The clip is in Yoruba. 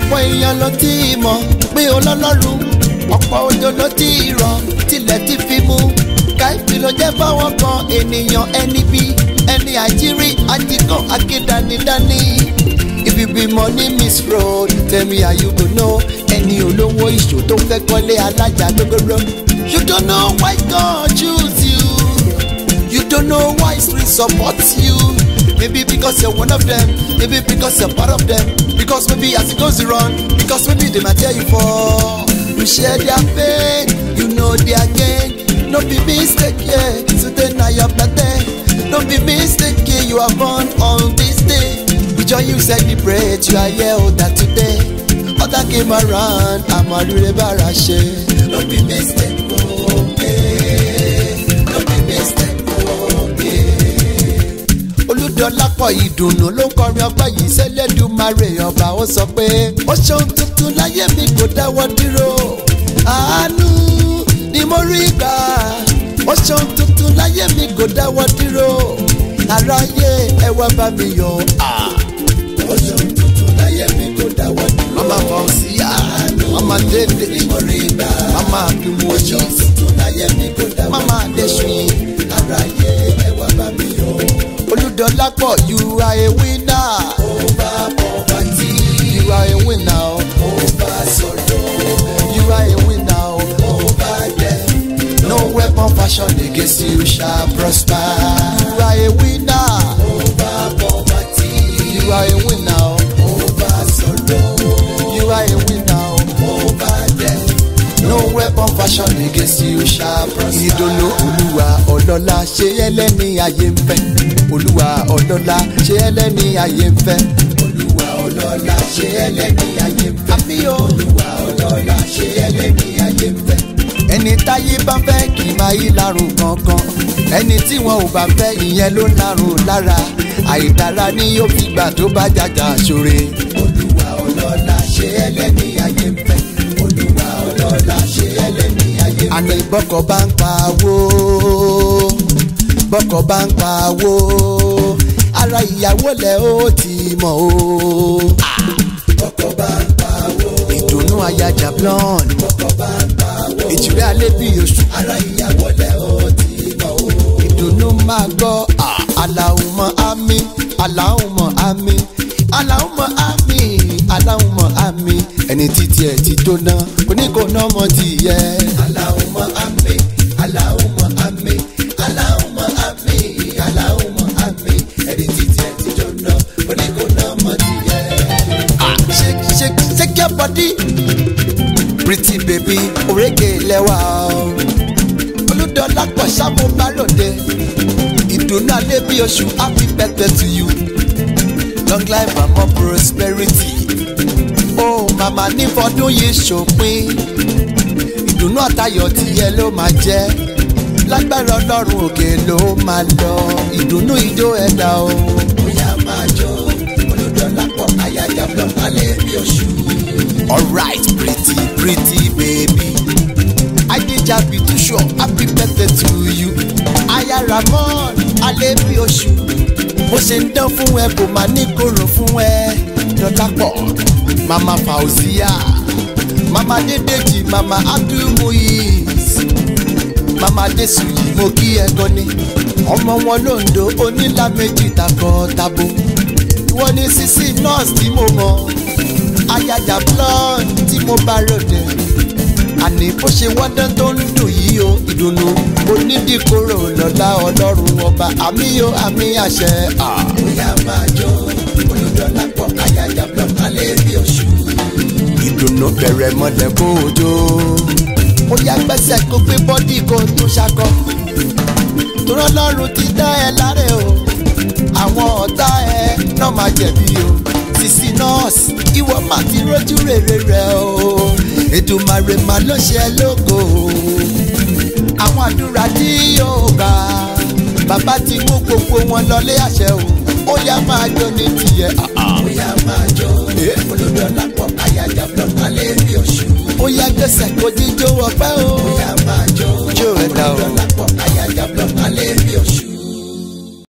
ọ̀pọ̀ èèyàn ló ti mọ̀ pé ọlọ́lọ́run ọ̀pọ̀ òjò ló ti rọ̀ tilẹ̀ ti fi mú káìpì ló jẹ́ fáwọn kan ènìyàn ẹni bí ẹni àjírí ajíkan akédanidání ibi bímọ ní miss road tell me how you go know ẹni olówó ìṣó tó fẹ́ kọ́lé alájà gbogbo you don't know why God choose you you don't know why street supports you maybe because you're one of them maybe because you're part of them because maybe as it goes around because maybe they might tell you for you share their pain you know their gain no be mistake yeah today na your birthday no be mistake yeah you are born on this day we join you celebrate you are here older today other came around amadure bara ṣe. no be mistake okay no be mistake olùdọ́lápọ̀ ìdùnnú ló ń kọrin ọgbà yìí sẹ́lẹ̀dùmarè ọba ó sọ pé ó ṣeun tuntun láyé mi kò dáwọ́ dúró àánú ni mo rí gbà ó ṣeun tuntun láyé mi kò dáwọ́ dúró aráyé ẹ wá bá mi yọ̀ ó ṣeun tuntun láyé mi kò dáwọ́ dúró mama fausia mama dede ni mo rí gbà mama abimu ojú ó ṣeun tuntun láyé mi kò dáwọ́ dúró mama adesuyi aráyé ẹ wá bá mi yọ̀ olùdọ́lápọ̀ you are a winner. over poverty. you are a winner. over sorrow. you are a winner. over death. no weapon fashion against you shall prosper. you are a winner. over poverty. you are a winner. over sorrow. you are a winner. over death. no weapon fashion against you shall prosper. ìdùnnú olúwa ọlọ́lá ṣe ẹlẹ́ni ayé ń fẹ́ olúwa ọlọ́lá ṣe ẹlẹ́ni ayé ń fẹ́. olúwa ọlọ́lá ṣe ẹlẹ́ni ayé ń fẹ́. àmì o. olúwa ọlọ́lá ṣe ẹlẹ́ni ayé ń fẹ́. ẹni táyé bá fẹ́ kì í máa yí lárùn kankan ẹni tí wọn ò bá fẹ́ ìyẹn ló ń lárùn lára àìdára ni yóò fi gbà tó bá jàjà ṣoore. olúwa ọlọ́lá ṣe ẹlẹ́ni ayé ń fẹ́. olúwa ọlọ́lá ṣe ẹlẹ́ni ayé ń fẹ́. àní bọ́kọ̀ bá ń pa owó bọ́kọ̀ bá ń pa owó ara ìyàwó lẹ̀ ó ti mọ̀ o. bọ́kọ̀ bá ń pa owó ìdùnnú ayajà blonde bọ́kọ̀ bá ń pa owó ìjìrẹ́ alẹ́ bí oṣù ara ìyàwó lẹ̀ ó ti mọ̀ o. ìdùnnú máa gbọ́ aláhùnmọ́ àmì aláhùnmọ́ àmì aláhùnmọ́ àmì aláhùnmọ́ àmì ẹni títí ẹ̀ ti jóná oníkóná mọ́ ti yẹ. aláhùnmọ́ àmì aláhùnmọ́ àmì aláhùnmọ́ àmì aláhùnmọ́ àmì ẹni títí ẹ̀ ti jóná oníkóná mọ́ ti yẹ. shake shake shake your body pretty baby òrékè lẹ́wà o olùdọ́lá pọ̀ sábò bá lòdì ìdùnnú alẹ́ bí oṣù happy birthday to you long life and more prosperity oh màmá ní fọdún yìí ṣòpin ìdùnnú àtayọ̀ tìyẹ ló máa jẹ́ lágbára ọlọ́run òkè ló máa lọ ìdùnnú ijó ẹ̀dá o. bóyá máa jó olùdọ́lá pọ̀ ayájà blọọ alẹ́ bí oṣù. alright pretty pretty baby adija bitusho happy birthday to you aya ramon alẹ́ bí oṣù bó ṣe ń dán fún ẹ kò máa ní kóró fún ẹ dọ́lápọ̀ mama fauzia mama dédèjì mama abdulmuyiz mama desuyi mo kí ẹ gan ni ọmọ wọn londo onílà méjì takọ tabo ìwọ ni sisi nurse tí mo mọ ayajà blonde tí mo bá ròde àní bó ṣe wọ́dán tó ń dùn yìí o ìdùnnú onídìkóró lọ́lá ọlọ́run ọba àmì o àmì àṣẹ. bóyá máa jó olùdọ́lá pọ̀ ayajà blọọ̀kì alẹ́ bí oṣù. ìdùnnú bẹ̀rẹ̀ mọ́lẹ̀ kó o jó. ó yá gbẹ́sẹ̀ kó gbé bọ́dì kó o tún ṣakọ. torọ́ lọ́run ti dá ẹ láre o àwọn ọ̀tá ẹ náà máa jẹ̀bi o sisi nọ́ọ̀sì ìwọ máa ti rójú rere rẹ o ètùmàrè máa ló ṣe lógo àwọn àdúrà tí yóò gbà bàbá ti mú gbogbo wọn lọlé àṣẹ o ó yá máa jó ní tiẹ̀. ó yá máa jó olódò lápò àyájá blọọkì alẹ́ bí oṣù. ó yá gbèsè kó jíjó ọpẹ́ o. ó yá máa jó Jó ẹ dá o. olódò lápò àyájá blọọkì alẹ́ bí